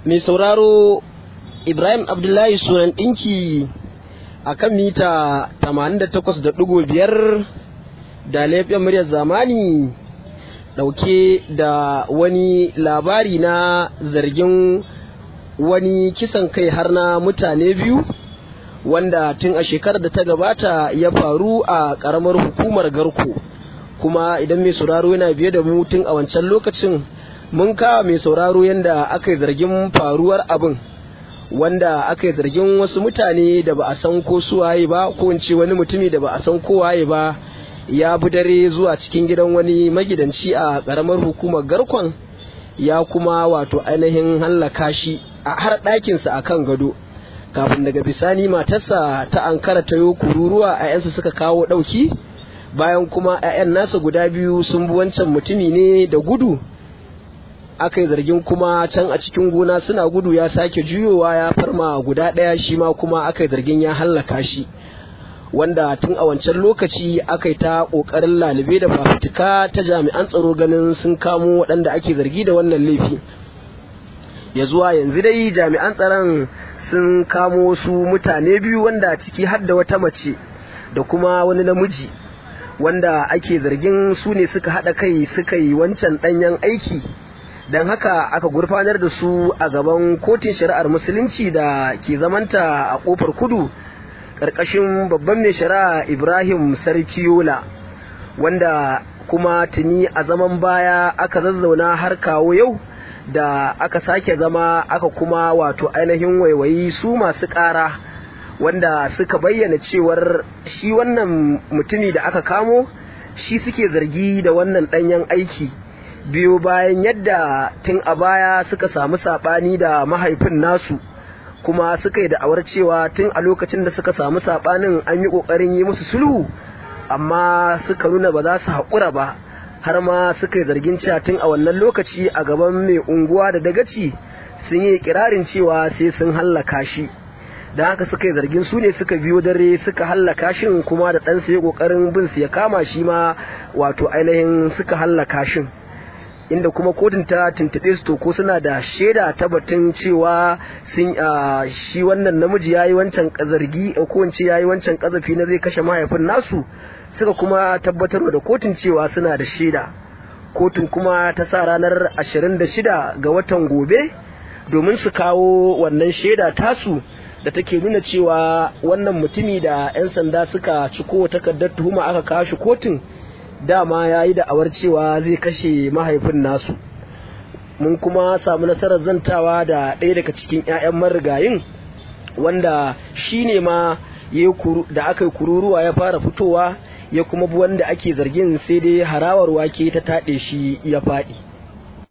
mai sauraro ibrahim abdullahi sunan ɗinki a kan mita 88.5 da laifin muryar zamani ɗauke da wani labari na zargin wani kisan kai har na mutane biyu wanda tun a shekarar da ta gabata ya faru a ƙaramar hukumar garko kuma idan mai sauraro yana biye da mu tun a wancan lokacin mun kawo mai sauraro yadda aka yi zargin faruwar abin wanda aka yi zargin wasu mutane da ba a san ko suwaye ba ko in ce wani mutumi da ba a san kowaye ba ya bi dare zuwa cikin gidan wani magidanci a ƙaramar hukumar garkon ya kuma wato ainihin hallaka shi a har ɗakinsa a kan gado kafin daga bisani matarsa ta ankara ta yo kururuwa a 'yansa suka kawo ɗauki bayan kuma 'ya'yan nasa guda biyu sun bi wancan mutumi ne da gudu aka yi zargin kuma can a cikin gona suna gudu ya sake juyowa ya farma guda ɗaya shi ma kuma aka yi zargin ya hallaka shi wanda tun a wancan lokaci aka yi ta ƙoƙarin lalube da fafutuka ta jami'an tsaro ganin sun kamo waɗanda ake zargi da wannan laifi ya zuwa yanzu dai jami'an tsaron sun kamo su mutane biyu wanda ciki har da wata mace da kuma wani namiji wanda ake zargin su ne suka haɗa kai suka yi wancan ɗanyen aiki don haka aka gurfanar da su a gaban kotun shari'ar musulunci da ke zamanta a kofar kudu ƙarƙashin babban mai shari'a ibrahim sarkiyola wanda kuma tuni a zaman baya aka zazzauna har kawo yau da aka sake zama aka kuma wato ainihin waiwayi su masu ƙara wanda suka bayyana cewar shi wannan mutumi da aka kamo shi suke zargi da wannan ɗanyen aiki biyo bayan yadda tun a baya suka samu saɓani da mahaifin nasu kuma suka yi da'awar cewa tun a lokacin da suka samu saɓanin an yi ƙoƙarin yi musu sulhu amma suka nuna ba za su haƙura ba har ma suka yi zargin cewa tun a wannan lokaci a gaban mai unguwa da dagaci sun yi kirarin cewa sai sun hallaka shi da haka suka yi zargin su ne suka biyo dare suka hallaka shin kuma da ɗansa ya ƙoƙarin bin su ya kama shi ma wato ainihin suka hallaka shin inda kuma kotun ta tuntuɓe su to ko suna da shaida ta batun cewa sun shi wannan namiji yayi wancan zargi ko in ce yayi wancan kazafi na zai kashe mahaifin nasu suka kuma tabbatar da kotun cewa suna da shaida kotun kuma ta sa ranar 26 ga watan gobe domin su kawo wannan shaida tasu da take nuna cewa wannan mutumi da 'yan sanda suka ciko takardar tuhuma aka kawo shi kotun dama ya yi da'awar cewa zai kashe mahaifin nasu mun kuma samu nasarar zantawa da ɗaya daga cikin 'ya'yan marigayin wanda shi ne ma da aka yi kururuwa ya fara fitowa ya kuma bi wanda ake zargin sai dai harawar wake ta taɗe shi ya faɗi